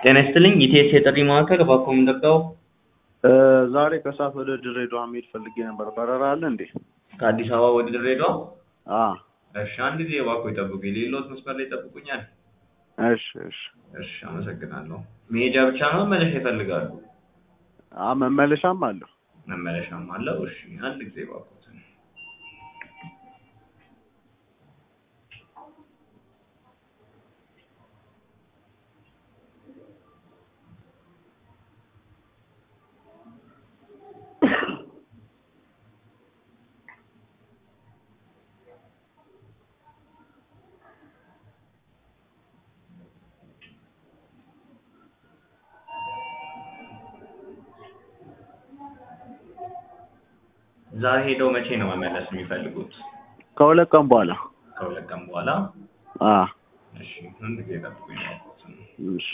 ጤና ይስጥልኝ ኢቲኤስ የጥሪ ማዕከል እባክዎ ምን ልርዳዎ? ዛሬ ከሰዓት ወደ ድሬዳዋ መሄድ ፈልጌ ነበር። በረራ አለ እንዴ? ከአዲስ አበባ ወደ ድሬዳዋ? አዎ። እሺ አንድ ጊዜ እባክዎ ይጠብቁኝ። ሌሎት መስመር ላይ ይጠብቁኛል? እሺ እሺ። እሺ አመሰግናለሁ። መሄጃ ብቻ ነው መመለሻ ይፈልጋሉ? አ መመለሻም አለው። መመለሻም አለው። እሺ አንድ ጊዜ እባክዎትን። ዛሬ ሄደው መቼ ነው መመለስ የሚፈልጉት? ከሁለት ቀን በኋላ። ከሁለት ቀን በኋላ? አዎ። እሺ አንድ ጊዜ ይጠብቁኝ እባክዎትን። እሺ።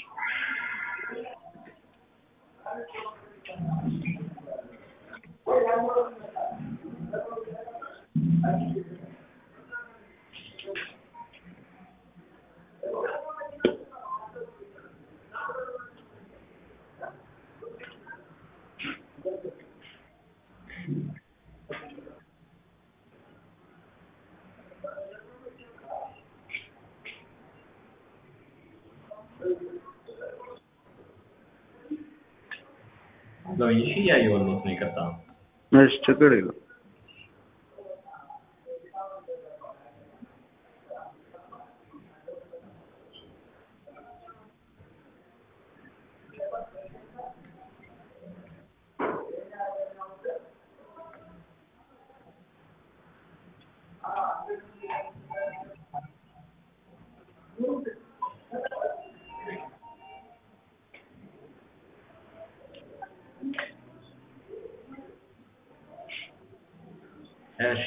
አለሁኝ። እሺ እያየሁልዎት ነው ይቅርታ። እሺ ችግር የለውም። እሺ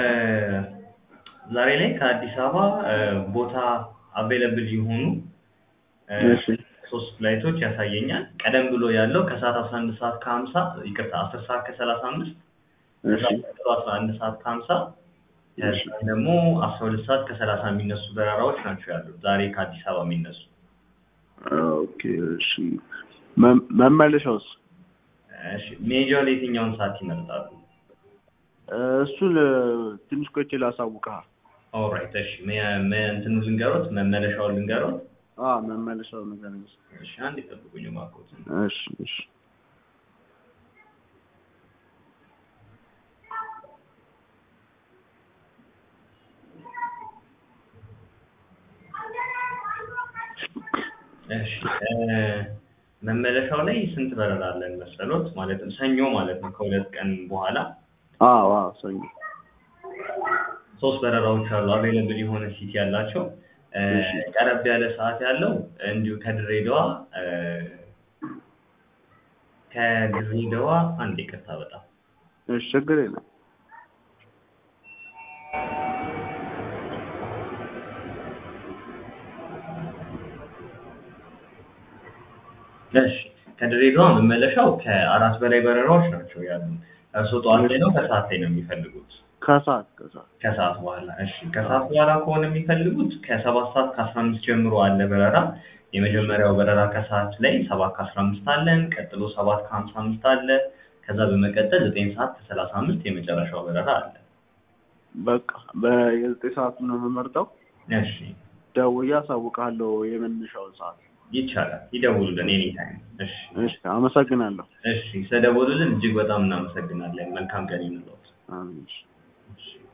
ዛሬ ላይ ከአዲስ አበባ ቦታ አቬለብል የሆኑ እሺ ሶስት ፍላይቶች ያሳየኛል። ቀደም ብሎ ያለው ከሰዓት አስራ አንድ ሰዓት ከሀምሳ ይቅርታ አስር ሰዓት ከሰላሳ አምስት እሺ ቀጥሎ አስራ አንድ ሰዓት ከሀምሳ እሺ ከዛ ደግሞ አስራ ሁለት ሰዓት ከሰላሳ የሚነሱ በረራዎች ናቸው ያሉት ዛሬ ከአዲስ አበባ የሚነሱ። ኦኬ እሺ። መ- መመለሻውስ? እሺ ሜጃው ለየትኛውን ሰዓት ይመርጣሉ? እሱን ትንሽ ቆይቼ ላሳውቅሃል። ኦልራይት እሺ መ- መ- እንትኑ ልንገሮት መመለሻውን ልንገሮት? አዎ መመለሻው ነገር ነው። እሺ አንድ ይጠብቁኝ እባክዎትን። እሺ እሺ። እሺ መመለሻው ላይ ስንት በረራ አለን መሰሎት? ማለትም ሰኞ ማለት ነው ከሁለት ቀን በኋላ አዎ አዎ ሰኞ። ሶስት በረራዎች አሉ አቬለብል የሆነ ሲት ያላቸው እ እሺ። ቀረብ ያለ ሰዓት ያለው እንዲሁ ከድሬዳዋ እ ከድሬዳዋ አንድ ይቅርታ በጣም እሺ ችግር የለም። እሺ ከድሬዳዋ መመለሻው ከአራት በላይ በረራዎች ናቸው ያሉ። እርስዎ ጠዋት ላይ ነው ከሰዓት ላይ ነው የሚፈልጉት? ከሰዓት ከሰዓት ከሰዓት በኋላ እሺ ከሰዓት በኋላ ከሆነ የሚፈልጉት ከሰባት ሰዓት ከአስራ አምስት ጀምሮ አለ በረራ። የመጀመሪያው በረራ ከሰዓት ላይ ሰባት ከአስራ አምስት አለን። ቀጥሎ ሰባት ከሀምሳ አምስት አለ። ከዛ በመቀጠል ዘጠኝ ሰዓት ከሰላሳ አምስት የመጨረሻው በረራ አለ። በቃ በየዘጠኝ ሰዓት ነው የምመርጠው። እሺ ደውዬ አሳውቅሃለሁ የመነሻውን ሰዓት። ይቻላል። ይደውሉልን ኤኒ ታይም። እሺ እሺ አመሰግናለሁ። እሺ ስለደወሉልን እጅግ በጣም እናመሰግናለን። መልካም ቀን ይሁንልዎት። አሜን። እሺ። እሺ